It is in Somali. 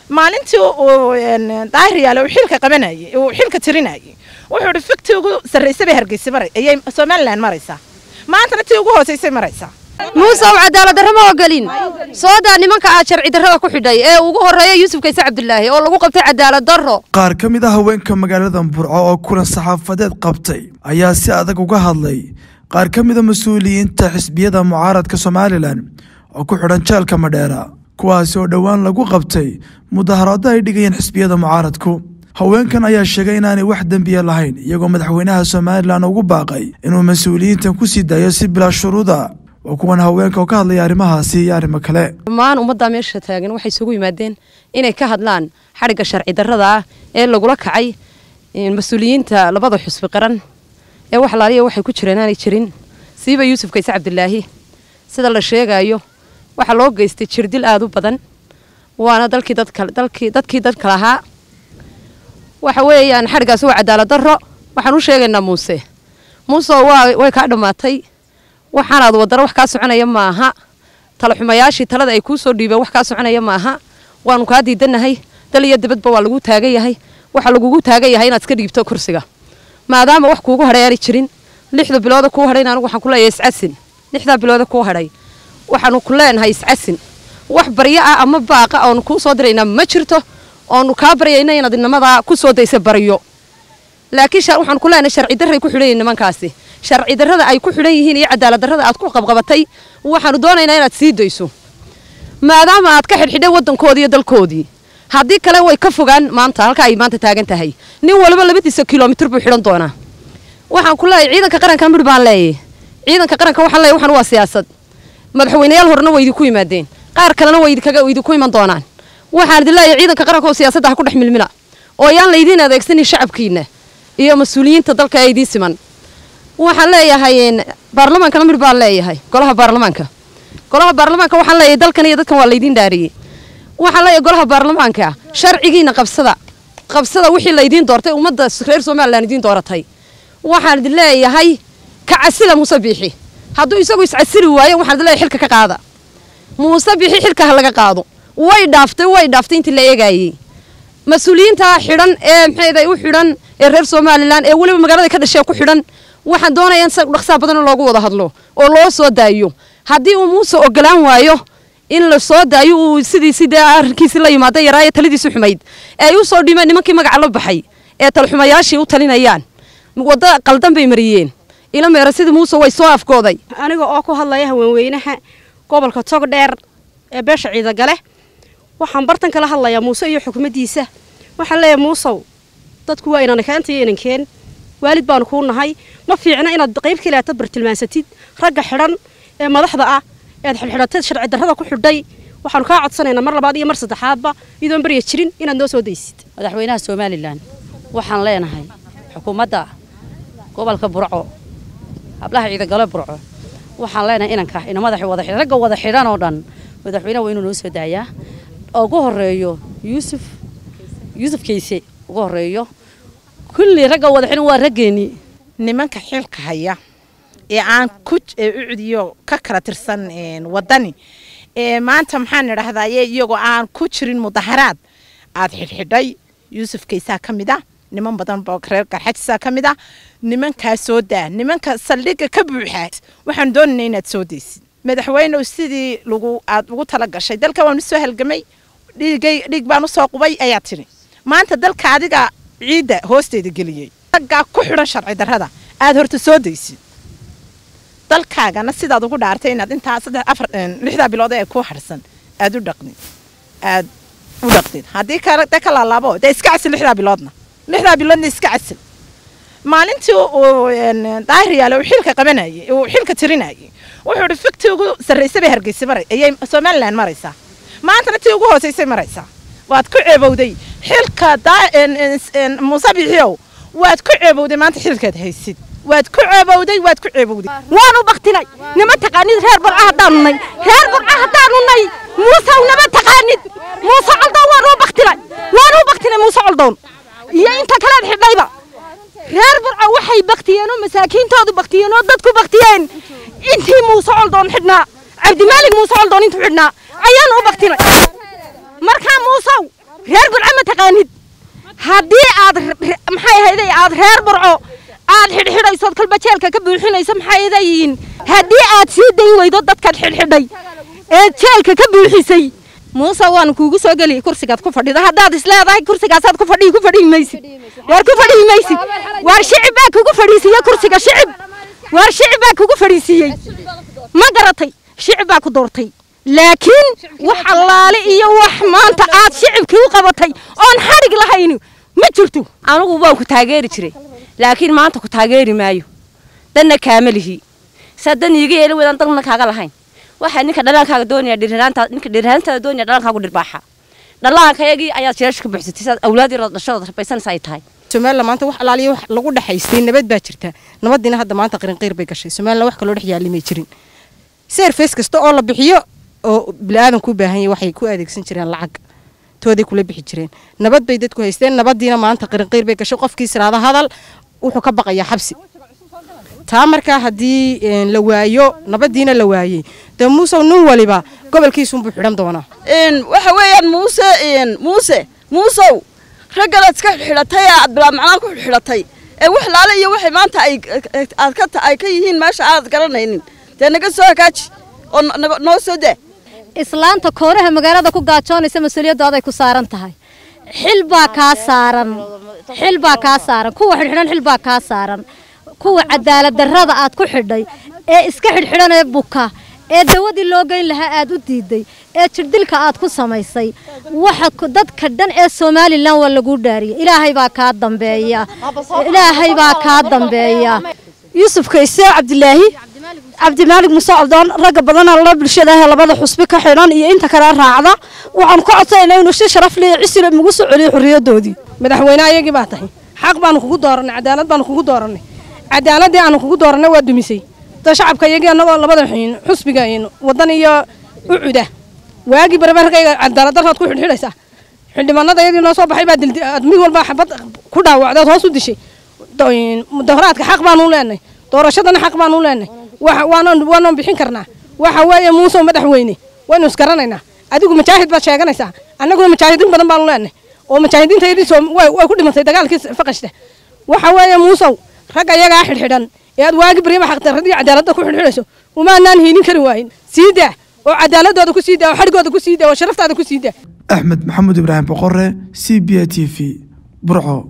maalintii uu daahir yaale uu xilka qabanayay uu xilka tirinayay wuxuu ihi fiktii ugu sarraysay bay hargeysa maray ayay somalilan maraysaa maantana tii ugu hoosaysay maraysaa muuse u cadaalad darro ma ogolin soodaa nimanka aad sharci darrada ku xidhay ee ugu horreeya yuusuf kayse cabdulaahi oo lagu qabtay cadaalad darro qaar ka mid a haweenka magaalada burco oo kulan saxaafadeed qabtay ayaa si adag uga hadlay qaar ka mid a mas-uuliyiinta xisbiyada mucaaradka somalilan oo ku xidhan jeelka madheera kuwaasi oo dhowaan lagu qabtay mudaharaado ay dhigayeen xisbiyada mucaaradku haweenkan ayaa sheegay inaanay wax dembiya lahayn iyagoo madaxweynaha somalilan ugu baaqay inuu mas-uuliyiintan ku sii daayo si bilaa shuruuda waa kuwan haweenka oo ka hadlaya arrimahaasi iyo arrimo kale dhammaan ummaddaa meesha taagan waxay isugu yimaadeen inay ka hadlaan xadhigga sharci darrada ah ee lagula kacay mas-uuliyiinta labada xusbi qaran ee wax laaliya waxay ku jireen aanay jirin siiba yuusuf kayse cabdilaahi sida la sheegaayo waxaa loo geystay jirdil aada u badan waana dalkii dadka dalkii dadkii dadka lahaa waxa weeyaan xadhiggaasi waa cadaalad darro waxaan u sheegaynaa muuse muuse waa way kaa dhammaatay waxaanaad wadaro wax kaa soconaya maaha talaxumayaashii talada ay kuu soo dhiibeen wax kaa soconaya maaha waanu kaa diidanahay dal iyo dibadba waa lagu taagan yahay waxaa lagugu taagan yahay inaad iska dhiibto kursiga maadaama wax kuugu hadhay aani jirin lixda bilooda kuu hadhayn anigu waxaan ku leeyahay iscasin lixdaa bilooda kuu hadhay waxaanu ku leenahay iscasin wax baryo ah ama baaqa oonu kuu soo diraynaa ma jirto oonu kaa baryayna inaad inamadaa ku soo daysa baryo laakiin waxaanu ku leenahay sharci darray ku xidhan yihin nimankaasi sharci darrada ay ku xidhan yihiin iyo cadaalad darrada aad ku qabqabatay waxaanu doonaynaa inaad sii dayso maadaama aad ka xidhxidhay waddankoodii iyo dalkoodii haddii kale way ka fogaan maanta halka ay maanta taagan tahay nin waliba labadiisa kilomitir buu xidhan doonaa waxaan ku leeyahay ciidanka qaranka midh baan leeyahay ciidanka qaranka waxaan leeyahay waxaan waa siyaasad madaxweynayaal horena way idinku yimaadeen qaar kalena way idinkaga idinku iman doonaan waxaan idin leeyahay ciidanka qaranka oo siyaasadda ha ku dhex milmina oo yaan laydiin adeegsanin shacabkiina iyo mas-uuliyiinta dalka ee idiin siman waxaan leeyahay baarlamaankana midh baan leeyahay golaha baarlamaanka golaha baarlamaanka waxaan leeyahay dalkan iyo dadkan waa laydiin dhaariyey waxaan leeyahay golaha baarlamaanka sharcigiina qabsada qabsada wixii laydiin doortay ummadda reer somalilan idiin dooratay waxaan idin leeyahay ka casila muuse biixi hadduu isagu iscasili waayo waxaan idin leeyahay xilka ka qaada muuse biixi xilka ha laga qaado way dhaaftay way dhaaftay intii la eegaayey mas-uuliyiinta xidhan ee maxayday u xidhan ee reer somalilan ee weliba magaalada ka dhashee ku xidhan waxaan doonayaa in dhaqsaa badan loogu wada hadlo oo loo soo daayo haddii uu muuse ogolaan waayo in la soo daayo uu sidii sidee arrinkiisii la yimaada yaraaye taladiisi xumayd ay u soo dhimeen nimankii magaca la baxay ee talxumayaashii u talinayaan waddo qaldan bay mariyeen ila meera sidii muuse way soo afgooday aniga oo ku hadlaya haweenweynaha gobolka togdheer ee beesha ciidagale waxaan bartan kala hadlayaa muuse iyo xukumaddiisa waxaan leeyahay muusow dadku waa inana keenta iyo inankeen waalid baanu kuu nahay ma fiicna inaad qayb kaleeta bartilmaansatid ragga xidhan ee madaxda ah ead xidhxidhatay sharci darrada ku xidhay waxaanu kaa codsanaynaa mar labaad iyo mar saddexaadba iyadoon barya jirin inaad noo soo daysid madaxweynaha somalilan waxaan leenahay xukuumadda gobolka burco hablaha ciidagale burco waxaan leenahay inanka ina madaxa wada xidhan ragga wada xidhan oo dhan madaxweynaha waa inuu noo soo daayaa oo ugu horeeyo yuusuf yuusuf kayse ugu horeeyo kulli ragga wada xidhan waa raggeennii nimanka xilka haya ee aan ku ucudiyo ka kala tirsan wadani ee maanta maxaan idhahdaye iyagoo aan ku jirin mudaharaad aad xidhxidhay yuusuf kaysaa ka mid ah niman badan ba reer garxajisaa ka mid ah nimankaa soo daa nimanka saldhigga ka buuxa waxaan doonayna inaad soo daysid madaxweynew sidii lagu aad ugu tala gashay dalka waan usoo halgamay dhiigay dhiig baan usoo qubay ayaa tiri maanta dalka adiga ciidda hoosteeda geliyey raggaa ku xidhan sharci darrada aad horta soo daysid dalkaagana sidaad ugu dhaartay inaad intaa saddex afar lixdaa bilood ee ku harsan aad u dhaqdid aad u dhaqdid haddii kale de ka laalaabo dee iska casil lixdaa biloodna lixdaa biloodna iska casil maalintii uu daahir yaale uu xilka qabanayay uu xilka tirinayay wuxuu ihi fiktii ugu sarraysay bay hargeysa maray ayay somalilan maraysaa maantana tii ugu hoosaysay maraysaa waad ku ceebowday xilka muuse bixiyow waad ku ceebowday maanta xilkaad haysid waad ku ceebowday waad ku ceebowday waanu baktinay nima taqaanid reer burca haddaanu nay reer burca haddaanu nay muusew nama taqaanid muuse coldoon waanu baktinay waanu baktinay muuse coldoon iyo inta kalead xidhayba reer burca waxay baktiyeen oo masaakiintoodu baktiyeen oo dadku baktiyeen intii muuse coldoon xidhnaa cabdimaalig muuse coldoon intuu xidhnaa ayaanu u baktinay markaa muusow reer burco ma taqaanid haddii aad maxay ahayday aad reer burco aad xidhxidhaysood kolba jeelka ka buuxinayso maxay idayiin haddii aad sii dayn weydo dadkaad xidhxidhay ee jeelka ka buuxisay muuse waanu kuugu soo geli kursigaad ku fadhida haddaad isleedahay kursigaasaad ku fadhiyi ku fadhiyi maysid waar ku fadhiyi maysid waar shicib baa kugu fadhiisiiye kursiga shicib waar shicib baa kugu fadhiisiiyey ma garatay shicib baa ku doortay laakiin wax allaale iyo wax maanta aad shicibkii u qabatay oon xadhig lahayn ma jirto anigu waan ku taageeri jiray laakiin maanta ku taageeri maayo danna kaama lihi saa dan iiga yeeli weydaan danna kaaga lahayn waxaa ninka dhalaankaaga doonaya dhiriraantaa ninka dhiriraantaada doonaya dhalaankaagu dhirbaaxa dhallaankayagii ayaad jeelasha ka buuxsatay sidaad awlaadii dhashadooda rabaysanaysa ay tahay somalilan maanta wax alaaliya wax lagu dhexaystay nabad baa jirta nabadiina hadda maanta qirinqiir bay gashay somalilan wax kaloo dhex yaali may jirin seerfeys kasta oo la bixiyo oo bili-aadanku u baahan yahay waxay ku adeegsan jireen lacag tooday kula bixi jireen nabad bay dadku haysteen nabadiina maanta qirinqiir bay gashay qofkii siraada hadal wuxuu ka baqayaa xabsi taa markaa haddii la waayo nabadiina la waayey dee muusow nin waliba gobolkiisunbuu xidhan doonaa waxa weeyaan muuse muuse muusow ragganaad iska xidhatay ee aad bilaa macnaa ku xidhatay ee wax laale iyo waxay maanta ay aad ka ay ka yihiin meesha aad garanaynin dee naga soo hagaaji oo noo soo daa islaanta kooraha magaalada ku gaajoonaysa mas-uuliyadooday ku saaran tahay xil baa kaa saaran xil baa kaa saaran kuwa xidhxidhan xil baa kaa saaran kuwa cadaalad darrada aad ku xidhay ee iska xidhxidhan ee buka ee dawadii loo geyn lahaa aad u diiday ee jirdilka aad ku samaysay waxa dadka dhan ee somalilan waa laguu dhaariyay ilaahay baa kaa dambeeya ilaahay baa kaa dambeeya yuusuf kayse cabdilaahi cabdimaalig muuse cabdoon ragga badanaa la bulshada ah ee labada xusbi ka xidhan iyo inta kale raacda waxaanu ka codsanayna inuu si sharaf leh cisile nagu soo celiyo xorriyadoodii madaxweyne ayagii baa tahay xaq baanu kugu dooranay cadaalad baanu kugu dooranay cadaaladii aanu kugu dooranay waa dumisay da shacabka iyagii annagoo labada xusbiga wadan iyo ucuda waagii barbarkayga cadaaladdarraad ku xidhxidhaysaa xildhibaanada iyadii noo soo baxay baa mid walba xabad ku dhaawacdeed hoos u dishay mudaharaadka xaq baanu leenahay doorashadana xaq baanu leenahay waanoon bixin karnaa waxa weeye muusow madaxweyne waynu isgaranaynaa adigu majaahid baad sheeganaysaa annaguna majaahidiin badan baanu leenahay oo mujaahidiinta yadii way ku dhimatay dagaalkii faqashta waxa weeye muusow rag ayagaa xidhxidhan ee aad waagi baryaba xaqdarradii cadaaladda ku xidhxidhayso umaanaan hiilin kari waayin sii daa oo cadaaladooda ku sii daa oo xadhigooda ku sii daa oo sharaftaada ku sii daa axmed maxamuud ibraahim boqore c b a t v burco